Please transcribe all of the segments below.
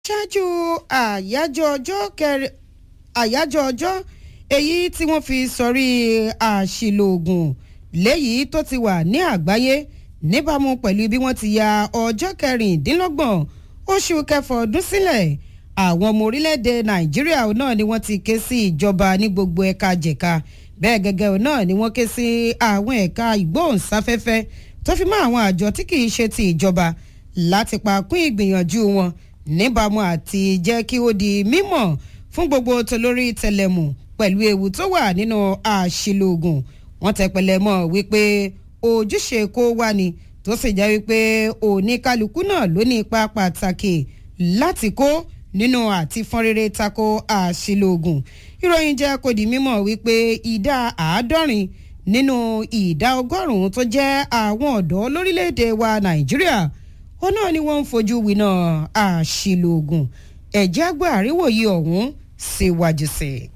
ṣáájú àyájọ́ ọjọ́ kẹrin àyájọ́ ọjọ́ èyí tí wọ́n fi sọrí àṣìlò oògùn léyìí tó ti wà ní àgbáyé níbàámu pẹ̀lú bí wọ́n ti ya ọjọ́ kẹrìndínlọ́gbọ̀n oṣù kẹfà ọdún sílẹ̀ àwọn ọmọ orílẹ̀-èdè nàìjíríà náà ni wọ́n ti ké sí ìjọba ní gbogbo ẹ̀ka jẹ̀ka bẹ́ẹ̀ gẹ́gẹ́ náà ni wọ́n ké sí àwọn ẹ̀ka ìgbóhùnsáfẹ́fẹ́ tó fi mọ́ àwọn àjọ tí kì í ṣe ti ìjọba láti pa kún ìgbìyànjú wọn níbàámu àti jẹ́ kí ó di mímọ̀ fún gbogbo tolórí tẹlẹmù pẹ̀lú ewu tó wà nínú àṣìlò oògùn wọ́n tẹpẹlẹ mọ́ wípé ojúṣe kó wá ni tó sì jẹ́ wípé oníkálukú náà ló ní ipa pàtàkì láti kó nínú àti fọ́n rere tako àṣìlò oògùn ìròyìn jẹ́ kó di mímọ̀ wípé ìdá àádọ́rin nínú ìdá ọgọ́rùn-ún tó jẹ́ àwọn ọ̀dọ́ lórílẹ̀‐èdè wa nàìjíríà ó náà ni wọ́n ń fojú winá àṣìlò oògùn ẹ̀jẹ̀ àgbà àríwòye ọ̀hún síwájú sí i.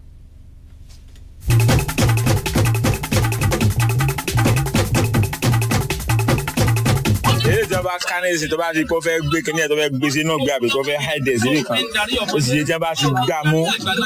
èyí ìjọba kánẹ́sì tó bá ti kó fẹ́ gbé kíní ẹ̀ tó fẹ́ gbé sínú gbé àbí tó fẹ́ háìdẹ̀ síbì kan ó sì yé tí wọ́n bá ti gbà mú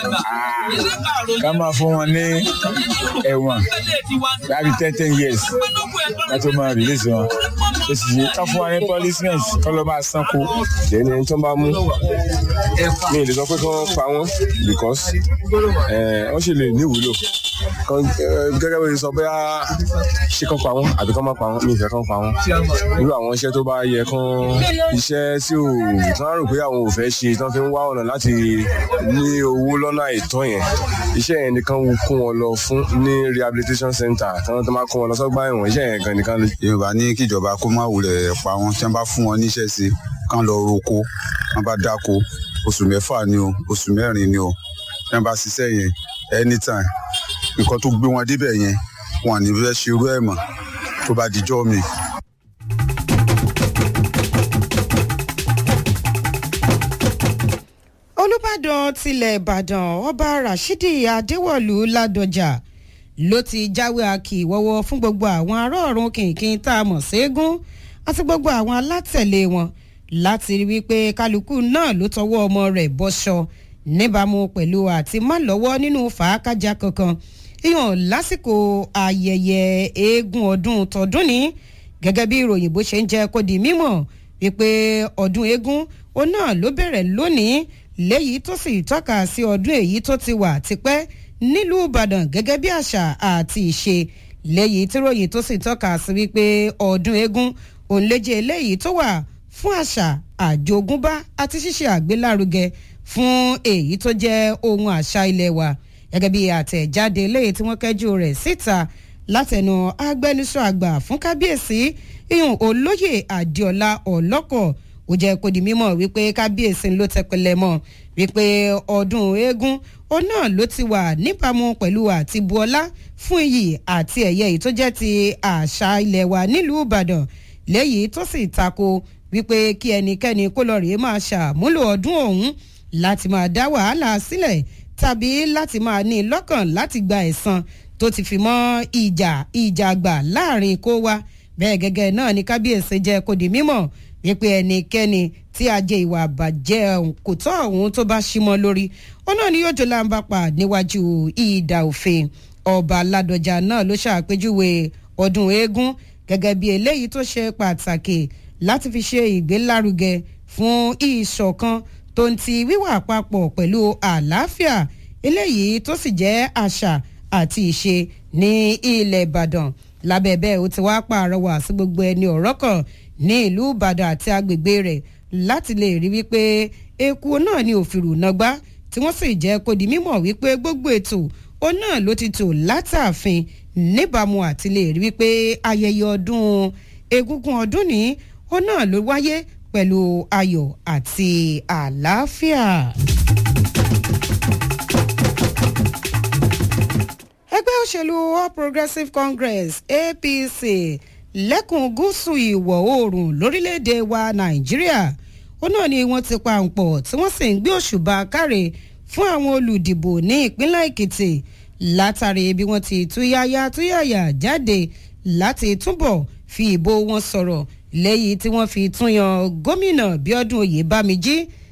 ká máa fún wọn ní ẹ̀wọ̀n láti ten ten years láti máa release wọn ó sì yé ká fún wọn ní punishment kọ́ ló máa sanko. ẹni tó bá mú mi ò lè sọ pé kí wọ́n pa wọ́n because wọ́n sì lè ní ìwúlò gẹ́gẹ́ bí o sọ bóyá ṣé kán pa wọ́n àbí kán má pa wọ́n mi ìfẹ́ kán pa wọ́n irú àwọn iṣẹ́ tó bá yẹ kán iṣẹ́ tí ò tí wọ́n rò pé àwọn ò fẹ́ ṣe tí wọ́n fi ń wá ọ̀nà láti ní owó lọ́nà àìtọ́ yẹn iṣẹ́ yẹn nìkan kó wọn lọ fún ní rehabilitation center tí wọ́n tó máa kó wọn lọ sọ́gbà ẹ̀wọ̀n iṣẹ́ yẹn gan nìkan. yorùbá ní kíjọba kó má wulẹ̀ pa wọ́n tí wọ́n bá fún wọn níṣẹ́ sí kán lọ roko wọ́n bá dáko oṣù mẹ́fà ni o oṣù mẹ́rin ni o tí wọ́n bá ṣiṣẹ́ yẹn anytime nǹkan tó gbé wọn débẹ̀ yẹn wọn à ní fẹ́ ṣerú ẹ̀ mọ́ tó bá dijọ́ mi. olùbàdàn tilẹ̀ ìbàdàn ọba rashidi adéwọ̀lú ládọjà ló ti jáwé akíwọ́wọ́ fún gbogbo àwọn ará ọ̀run kìnkìn tá a mọ̀ ségun àti gbogbo àwọn alátẹ̀lé wọn láti rí wípé kálukú náà ló tọwọ́ ọmọ rẹ̀ bọ́ṣọ níbàámu pẹ̀lú àti má lọ́wọ́ nínú fàákájà kankan ìyàn lásìkò ayẹyẹ eégún ọdún tọdún ní gẹ́gẹ́ bí ìròyìn bó ṣe ń jẹ́ kó di mímọ̀ wípé ọdún eégún ó náà ló bẹ̀rẹ̀ lónìí léyìí tó sì tọ́ka sí ọdún èyí tó ti wà tipẹ́ nílùú ìbàdàn gẹ́gẹ́ bí àṣà àti ìṣe léyìí tí ròyìn tó sì tọ́ka sí wípé ọdún eégún òun léjè eléyìí tó wà fún àṣà àjogúnbá àti ṣíṣe àgbélárugẹ fún èyí tó jẹ́ ohun àṣà ilé wa gẹ́gẹ́ bí àtẹ̀jáde eléyìí tí wọ́n kẹ́jú rẹ̀ síta látẹnu agbẹnusọ àgbà fún kábíyèsí ìyún olóyè adéọlá ọlọ́kọ̀ ó jẹ́ kó di mímọ̀ wípé kábíyèsí ló tẹpẹlẹ mọ́ wípé ọdún eégún ó náà ló ti wà níbàámu pẹ̀lú àti buọlá fún iyì àti ẹ̀yẹ yìí tó jẹ́ ti àṣà ilẹ̀ wa nílùú ìbàdàn léyìí tó sì tako wípé kí ẹnikẹ́ni kó lọ rèé máa ṣàmúlò ọdún ọ̀hún láti máa dá wàhálà sílẹ̀ tàbí láti máa ní lọ́kàn láti gba ẹ̀san tó ti fi mọ́ ìjà ìjà àgbà láàrin kó wa bẹ́ẹ̀ gẹ́gẹ́ náà ni kábíyèsí jẹ́ kó di mímọ̀ wípé ẹnikẹ́ni tí a jẹ ìwà àbàjẹ́ kò tọ́ ọ̀hún tó bá símọ́ lórí ó náà ni yóò jọ láǹbà pa níwájú ìdà òfin ọba ládọjà náà ló ṣàpèjúwe ọdún eégún gẹ́gẹ́ bí eléyìí tó ṣe pàtàkì láti fi ṣe ìgbélárugẹ fún ìṣọ̀kan tó ń ti wíwà papọ̀ pẹ̀lú àlàáfíà eléyìí tó sì jẹ́ àṣà àti ìṣe ní ilẹ̀ ìbàdàn lábẹ́ bẹ́ẹ̀ ó ti wá pààrọwà sí gbogbo ẹni ọ̀rọ̀ kan ní ìlú ìbàdàn àti agbègbè rẹ̀ láti lè rí wípé eku náà ní òfìrù nàgbá tí wọ́n sì jẹ́ kó di mímọ̀ wípé gbogbo ètò ó náà ló ti tò látàfin níbàámu àti lè rí wípé ayẹyẹ ọdún egúngún ọdún ní ó náà ló wáyé pẹ̀lú ayọ̀ àti àlàáfíà. ẹgbẹ́ òṣèlú all progressives congress apc lẹ́kùn gúúsù ìwọ̀ oòrùn lórílẹ̀‐èdè wa nàìjíríà ó náà ni wọ́n ti pa ǹpọ̀ tí wọ́n sì ń gbé òṣùbà káre fún àwọn olùdìbò ní ìpínlẹ̀ èkìtì látàrí bí wọ́n ti túyáyá túyàyà jáde láti túbọ̀ fi ìbò wọn sọ̀rọ̀ lẹ́yìn tí wọ́n fi tún yan gómìnà bíọ́dún oyèbámijí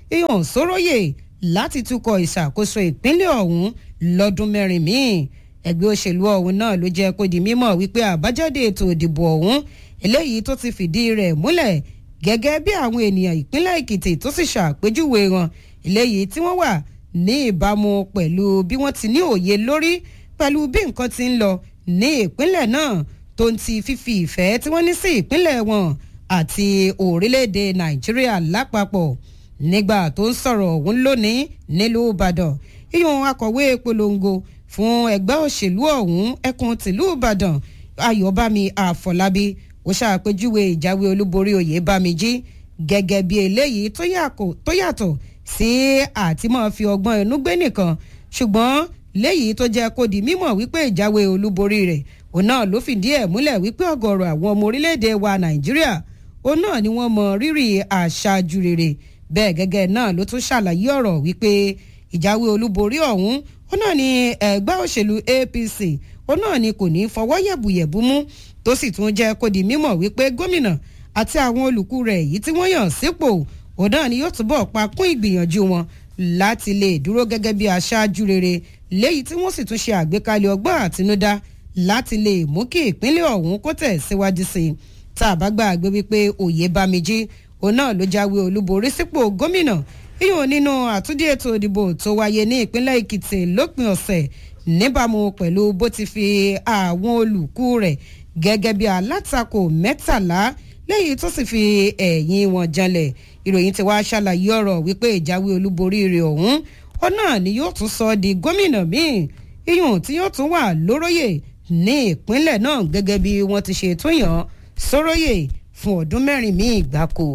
ìhàn sóróyè láti tukọ̀ ìṣàkóso ìpínlẹ̀ ọ̀hún lọ́dún mẹ́rin míì ẹgbẹ́ òṣèlú ọ̀hún náà ló jẹ́ kó di mímọ̀ wípé àbájáde ètò ìdìbò ọ̀hún eléyìí tó ti fìdí rẹ̀ múlẹ̀ gẹ́gẹ́ bí àwọn ènìyàn ìpínlẹ̀ èkìtì tó sì ṣàpèjúwe wọn eléyìí tí wọ́n wà ní ìbámu pẹ̀lú bí wọ́n ti ní òye lórí pẹ̀lú bí nǹkan ti ń lọ ní ìpínlẹ̀ náà tó ń ti fífi ìfẹ́ tí wọ́n ní sí ìpínlẹ̀ wọn àti orílẹ̀-èdè nàìjíríà lápapọ̀ nígbà tó ń sọ̀rọ̀ ọ̀hún lónìí nílùú ìbàdàn iyùn akọ̀wé polongo fún ẹgbẹ́ òṣèlú ọ̀hún ẹkùn tìlú ìbàdàn ayọ̀bámi àfọlábí ó ṣàpèjúwe ìjáwé olúborí oyèbámijí gẹ́gẹ́ bí eléyìí tó yàtọ̀ sí àtìmọ́ fi ọgbọ́n inú gbé nìkan ṣùgbọ́n léyìí tó jẹ́ kó di mímọ̀ wípé ìjáwé olúborí rẹ̀ òun náà ló fìdí ẹ̀ múlẹ̀ wípé ọ̀gọ̀rọ̀ àwọn ọmọ orílẹ̀-èdè wa nàìjíríà òun náà ni wọ́n mọ rírì àṣàjù rere bẹ́ẹ̀ gẹ́gẹ́ náà ló tún ṣàlàyé ọ̀rọ̀ wípé ìjáwé olúborí ọ̀hún òun náà ni ẹgbẹ́ òṣèlú apc òun náà ni kò ní fọwọ́ yẹ̀bùyẹ̀bù mú tó sì tún jẹ́ kó di mímọ̀ wípé gómìnà àti àwọn olùkú rẹ̀ èyí tí wọ́n yàn sípò òun náà ni yóò túbọ̀ pa kún ìgbìyànjú wọn láti lè dúró gẹ́gẹ́ bí aṣáájú rere léyìí tí wọ́n sì tún ṣe àgbékalẹ̀ ọgbọ́n àtinúdá láti lè mú kí ìpínlẹ̀ ọ̀hún kó tẹ̀ síwájú sí i tá a bá gbàgbé wípé òye bámijí òun náà ló jáwé olúborí sípò gómìnà yíyan nínú àtúndí ètò ìdìbò tó wáyé ní ìpínlẹ̀ èkìtì lópin ọ̀sẹ̀ níbàámu pẹ̀lú bó ti fi àwọn olùkú rẹ̀ gẹ́gẹ́ bí alátakò mẹ́tàlá lẹ́yìn tó sì fi ẹ̀yìn wọn janlẹ̀ ìròyìn ti wá ṣàlàyé ọ̀rọ̀ wípé ìjáwé olúborí rẹ̀ ọ̀hún ó náà ni yóò tún sọ di gómìnà míì iyùn tí yóò tún wà lóróyè ní ìpínlẹ̀ náà gẹ́gẹ́ bí wọ́n ti ṣe tún yàn sóróyè fún ọdún mẹ́rin míì gbáko.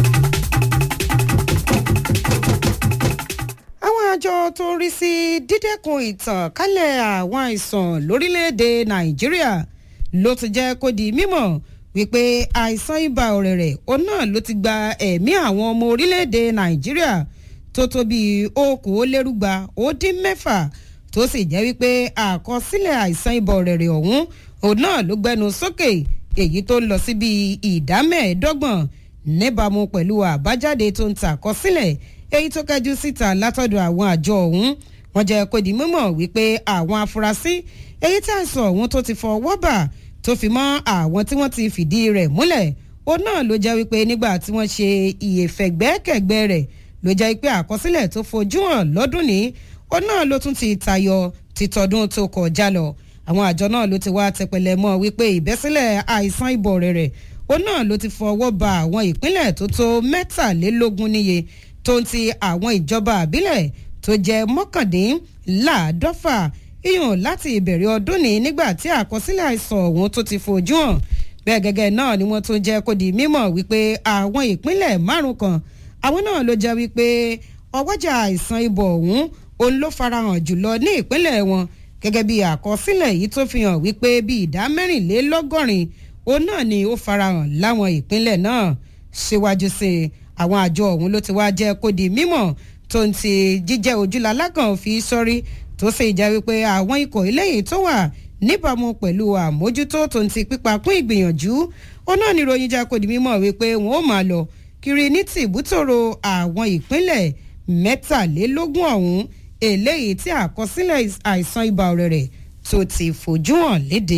àwọn àjọ tó ń rí sí dídẹ́kun ìtànkálẹ̀ àwọn àìsàn lórílẹ̀‐èdè nàìjíríà ló ti jẹ́ kó di mímọ̀ wípé àìsàn ibà ọ̀rẹ̀rẹ̀ òun náà ló ti gba ẹ̀mí àwọn ọmọ orílẹ̀‐èdè nàìjíríà tó tó bíi okòólérúgba ó dín mẹ́fà tó sì jẹ́ wípé àkọsílẹ̀ àìsàn ibà ọ̀rẹ̀rẹ̀ ọ̀hún òun náà ló gbẹnu sókè èyí tó ń lọ sí bíi ìdá mẹ́ẹ̀ẹ́dọ́gbọ̀n níbàámu pẹ̀lú àbájáde tó ń ta àkọsílẹ̀ èyí tó kẹjú síta látọ̀dọ̀ àwọn àjọ ọ̀hún wọ́n jẹ́ kó di mímọ̀ wípé àwọn afurasí èyí tí àìsàn ọ̀hún tó ti fọwọ́ bà tó fi mọ́ àwọn tí wọ́n ti fìdí rẹ̀ múlẹ̀ òun náà ló jẹ́ wípé nígbà tí wọ́n ṣe ìyèfẹ̀gbẹ́kẹ̀gbẹ́ rẹ̀ ló jẹ́ pé àkọsílẹ̀ tó fojú hàn lọ́dún ní òun náà ló tún ti tayọ títọdún tó kọjá lọ àwọn àjọ náà ló ti wá tẹpẹlẹ mọ́ wípé ìbẹ́sílẹ̀ àìsàn ibọ̀ rẹ̀ òun náà ló ti fọwọ́ ba àwọn ìpínlẹ̀ tó tó mẹ́tàlélógún níye tó ń ti àwọn ìjọba àbílẹ̀ tó jẹ́ mọ́kàndínláàádọ́fà iyùn láti ìbẹ̀rẹ̀ ọdún ní nígbà tí àkọsílẹ̀ àìsàn ọ̀hún tó ti fojú hàn bẹ́ẹ̀ gẹ́gẹ́ náà ni wọ́n tún jẹ́ kó di mímọ̀ wípé àwọn ìpínlẹ̀ márùn kan àwọn náà ló jẹ́ wípé ọwọ́jà àìsàn ibọ̀ ọ̀hún òun ló farahàn jùlọ ní ìpínlẹ̀ wọn gẹ́gẹ́ bí àkọsílẹ̀ yìí tó fi hàn wípé bí ìdá mẹ́rìnlélọ́gọ́rin òun náà ni ó farahàn láwọn ìpínlẹ̀ náà síwájú sí i àwọn àjọ ọ̀hún ló ti wá jẹ́ kó di mímọ̀ tó ń ti jíjẹ́ ojúlalákàn fi sọ́rí tó sì jẹ́ wípé àwọn ikọ̀ eléyìí tó wà níbàámu pẹ̀lú àmójútó tó ń ti pípa kún ìgbìyànjú òun náà ni ìròyìn jẹ́ kó di mímọ̀ wípé wọ́n ó máa lọ kiri ní tìbútòrò àwọn ìpínlẹ̀ mẹ́tàlélógún ọ̀hún eléyìí tí àkọsílẹ̀ àìsàn ibà ọ̀rẹ̀rẹ̀ tó ti fojú hàn léde.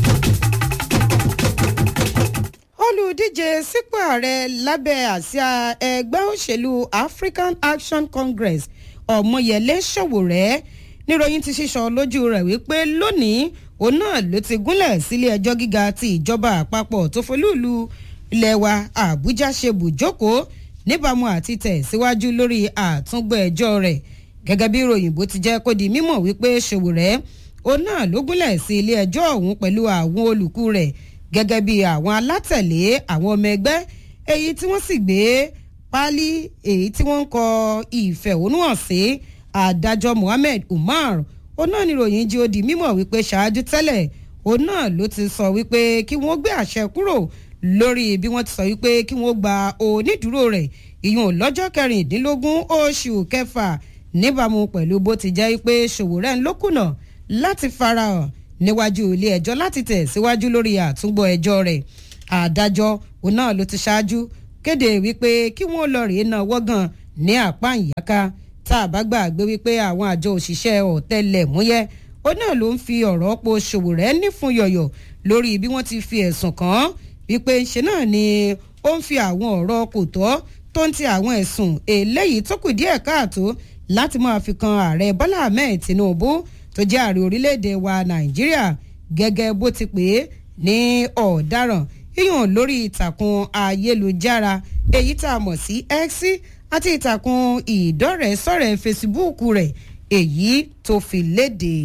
olùdíje sípò ààrẹ lábẹ́ àsíá ẹgbẹ́ òṣèlú african action congress ọ̀mọyẹlé ṣòwòrẹ́ níròyìn ti sísọ lójú rẹ̀ wípé lónìí òun náà ló ti gúnlẹ̀ sílé ẹjọ́ gíga ti ìjọba àpapọ̀ tó folúùlù ilẹ̀ wa àbújá ṣe bùjókòó níbàámu àti tẹ̀síwájú lórí àtúngbọ̀ ẹjọ́ rẹ̀ gẹ́gẹ́ bí ìròyìn bó ti jẹ́ kó di mímọ̀ wípé ṣòwòrẹ́ òun náà ló gúnlẹ̀ sí ilé ẹjọ́ ọ̀hún pẹ̀lú àwọn olùkú rẹ̀ gẹ́gẹ́ bí àwọn alátẹ̀lé àwọn ọmọ ẹgbẹ́ èyí tí wọ́n sì gbé páálí èyí tí wọ́n ń kọ ìfẹ̀hónúhàn sí adájọ́ mohammed umar òun náà ni ìròyìn jí ó di mímọ̀ wípé ṣáájú tẹ́lẹ̀ òun náà ló ti sọ wípé kí wọ́n gbé àṣẹ kúrò lórí bí wọ́n ti sọ wípé kí wọ́n gba onídùúró rẹ̀ ìyún lọ́jọ́ kẹrìndínlógún oṣù kẹfà níbàámu pẹ̀lú bó ti jẹ́ pé ṣòwòrẹ́ ń lókùnà láti farahàn níwájú ilé ẹjọ́ láti tẹ̀ síwájú lórí àtúngbọ̀ ẹjọ́ rẹ̀ adájọ́ òun náà ló ti ṣáájú kéde wípé kí wọ́n lọ rèé náà wọ́gàn ní àpá ìyáká tá a bá gbàgbé wípé àwọn àjọ òṣìṣẹ́ ọ̀tẹlẹ̀múyẹ́ ó náà ló ń fi ọ̀rọ̀ po Sowore nífun yọ̀yọ̀ lórí bí wọ́n ti fi ẹ̀sùn kàn án wípé ṣe náà ni ó ń fi àwọn ọ̀rọ̀ kò tọ́ tó ń ti àwọn ẹ̀sùn eléyìí tó kù díẹ̀ káàtó láti máa fi kan ààrẹ Bọ́lá Ahmed Tinubu tó jẹ́ ààrẹ orílẹ̀-èdè wa Nàìjíríà gẹ́gẹ́ bó ti pè é ní ọ̀daràn yíyàn lórí ìtàkùn ayélujára èyí tá a mọ̀ sí X àti ìtàkùn ìdọ́rẹ̀ẹ́sọ̀rẹ̀ Facebook rẹ̀ èyí tó fi léde.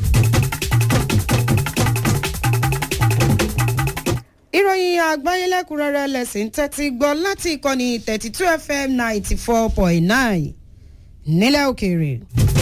ìròyìn àgbáyé lẹ́kùnrẹ́rẹ́ lẹ́sìn tẹ́tí gbọ́ láti ìkànnì thirty two fm ninety four point nine nílẹ̀ òkèèrè.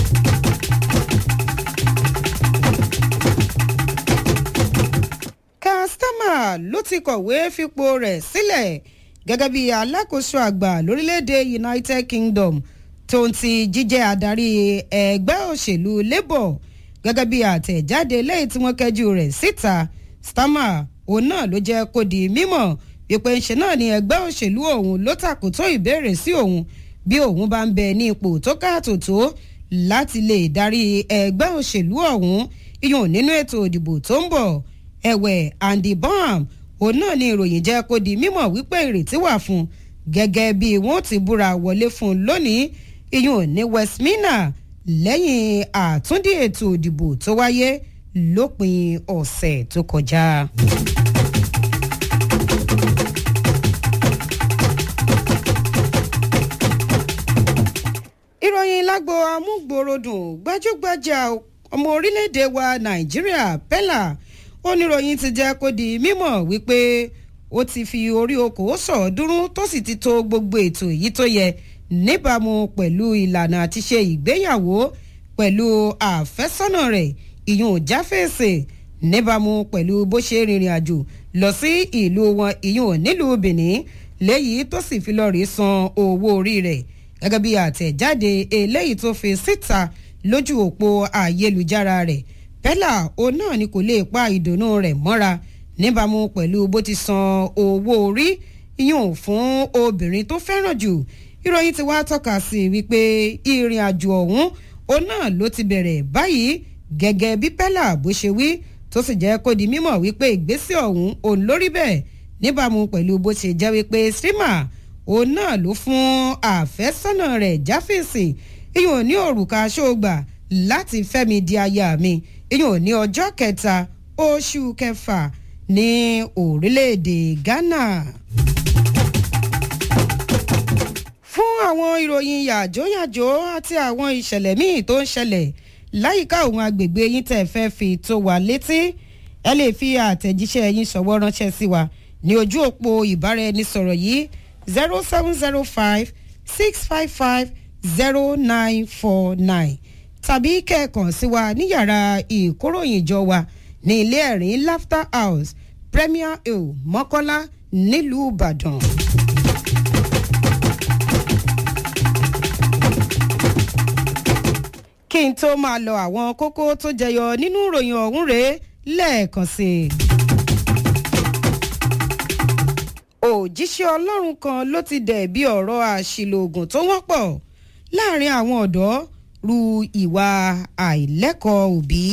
kastama ló ti kọ̀wé fipò rẹ̀ sílẹ̀ gẹ́gẹ́ bí alákòóso àgbà lórílẹ̀‐èdè united kingdom tó ń ti jíjẹ́ adarí ẹgbẹ́ òṣèlú labour gẹ́gẹ́ bí àtẹ̀jáde lẹ́yìn tí wọ́n kẹ́jú rẹ̀ síta starmer òun náà ló jẹ́ kó di mímọ̀ wípé ńṣe náà ni ẹgbẹ́ òṣèlú òun ló tàkótó ìbéèrè sí òun bí òun bá ń bẹ ní ipò tó káàtó tó láti lè darí ẹgbẹ́ òṣèlú ọ̀hún iyùn nínú ètò ìdìbò tó ń bọ̀ ẹ̀wẹ̀ Andy Bonham òun náà ni ìròyìn jẹ́ kó di mímọ̀ wípé ìrètí wà fún gẹ́gẹ́ bí wọ́n ti búra wọlé fún lónìí iyùn ní Westminster lẹ́yìn àtúndì ètò ìdìbò tó wáyé lópin ọ̀sẹ̀ tó kọjá. ìròyìn lágbo amúgbòròdùn gbajúgbajà ọmọ orílẹ̀-èdè wa nàìjíríà pella oníròyìn ti jẹ́ kó di mímọ̀ wípé ó ti fi orí okòó sọ̀ọ́dúnrún tó sì ti to gbogbo ètò èyí tó yẹ níbàámu pẹ̀lú ìlànà àti ṣe ìgbéyàwó pẹ̀lú àfẹ́sọ́nà rẹ̀ ìyún jáfèsè níbàámu pẹ̀lú bó ṣe rìnrìn àjò lọ sí ìlú wọn ìyún nílùú benin léyìí tó sì fi lọ́ọ́ rí san owó orí rẹ̀ gẹ́gẹ́ bí àtẹ̀jáde eléyìí tó fi síta lójú òpó ayélujára rẹ̀ pẹ́lá òun náà ni kò lè pa ìdùnnú rẹ̀ mọ́ra níbàámu pẹ̀lú bó ti san owó orí yùn fún obìnrin tó fẹ́ràn jù ìròyìn ti wá tọ́ka sí wípé ìrìn àjò ọ̀hún òun náà ló ti bẹ̀rẹ̀ báyìí gẹ́gẹ́ bí pẹ́lá bó ṣe wí tó sì jẹ́ kó di mímọ̀ wípé ìgbésẹ̀ ọ̀hún òun lórí bẹ́ẹ̀ níbàámu pẹ̀lú bó ṣe jẹ́ wípé streamer òun náà ló fún àfẹ́sọ́nà rẹ̀ jáfèsì ìyẹn ní òrùka ṣóògbà láti fẹ́mi di aya mi ìyẹn ní ọjọ́ kẹta oṣù kẹfà ní orílẹ̀-èdè Ghana. fún àwọn ìròyìn yàjóyàjó àti àwọn ìṣẹ̀lẹ̀ míì tó ń ṣẹlẹ̀ láyìíká òun agbègbè yín tẹ̀ fẹ́ fi tó wa létí ẹ lè fi àtẹ̀jíṣẹ́ yín ṣọwọ́ ránṣẹ́ sí wa ní ojú òpó ìbáraẹnisọ̀rọ̀ yìí zero seven zero five six five five zero nine four nine tàbí kẹ́ẹ̀kan sí wa ní yàrá ìkóròyìnjọ wa ní ilé ẹ̀rín laughter house premier hill mọ́kọ́lá nílùú ìbàdàn. kí n tó máa lọ àwọn kókó tó jẹyọ nínú ìròyìn ọ̀hún rèé lẹ́ẹ̀kan sí i. òjíṣẹ́ ọlọ́run kan ló ti dẹ̀ bí ọ̀rọ̀ àṣìlò oògùn tó wọ́pọ̀ láàrin àwọn ọ̀dọ́ ru ìwà àìlẹ́kọ̀ọ́ òbí.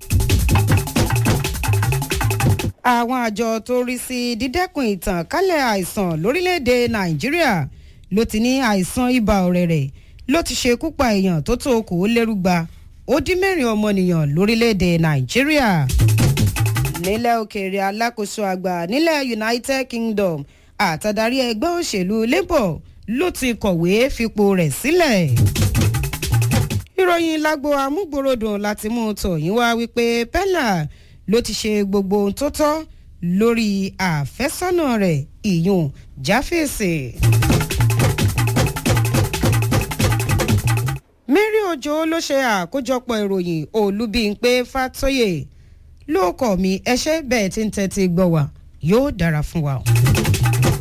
àwọn àjọ tó rí sí dídẹ́kun ìtànkálẹ̀ àìsàn lórílẹ̀‐èdè nàìjíríà ló ti ní àìsàn ibà ọ̀rẹ̀rẹ̀ ló ti ṣekú pa èèyàn tó tó okòólérúgba ó dín mẹ́rin ọmọnìyàn lórílẹ̀‐èdè nàìjíríà nílẹ̀ òkèèrè alákòóso àgbà nílẹ̀ united kingdom àtàdarí ẹgbẹ́ òṣèlú labour ló ti kọ̀wé fipò rẹ̀ sílẹ̀. ìròyìn lágbo amúgbòròdùn láti mú tòyìn wá wípé pella ló ti ṣe gbogbo ohun tó tọ́ lórí àfẹ́sọ́nà rẹ̀ ìyún jáfèsè. mary ojo ló ṣe àkójọpọ̀ ìròyìn olúbíńpé fàtóyè lóòkọ̀ mi ẹṣẹ́ bẹ́ẹ̀ tí ń tẹ́tí gbọ́ wa yóò dára fún wa.